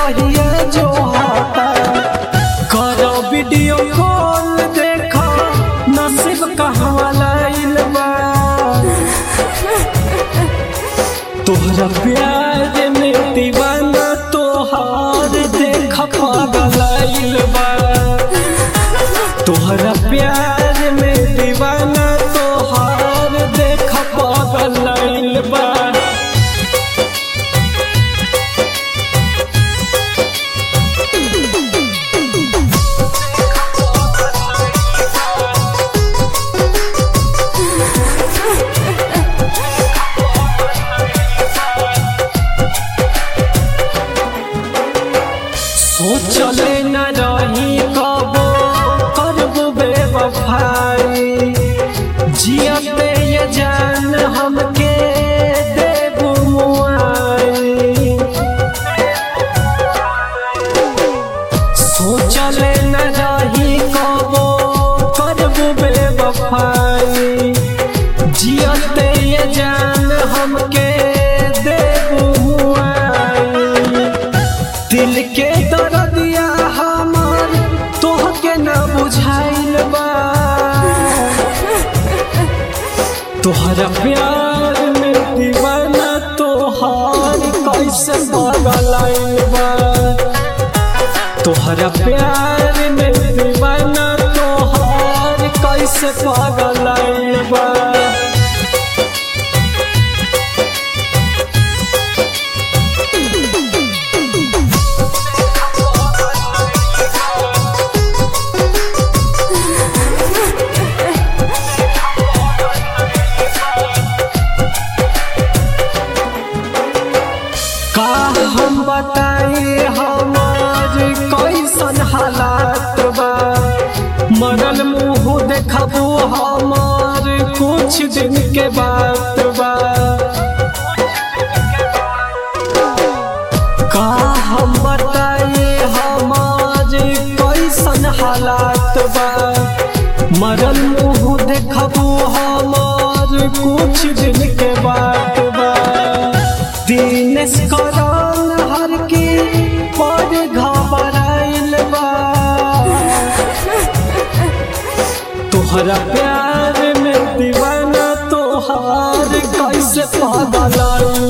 रहिए जो हाथा करो वीडियो कॉल देखो नसीब कहवा लाइल बा तोहरा प्यार में दीवाना तोहार देख पागल बा तोहरा प्यार में दीवाना तोहार देख पागल बा सोचले न रही कबो करब बेवफाई जियते ये जान हमके देबू मुआई सोचले न रही कबो करब बेवफाई जियते ये जान हमके देबू मुआई दिल के दर्दिया हमार तोहके न बुझाइल बा तोहरा प्यार में दीवाना तोहार कैसे पागल बा तोहरा प्यार में दीवाना तोहार कैसे पागल बा का हम बताई हमार कैसन हालात बा मरल मुंह देखबू हमार कुछ दिन के बात बा का हम बताई हमार कैसन हालात बा मरल मुंह देखबू हमार कुछ दिन के बात बा दिनेश करन हर की पर घबराइल बा तोहरा प्यार में दीवाना तोहार कैसे पागल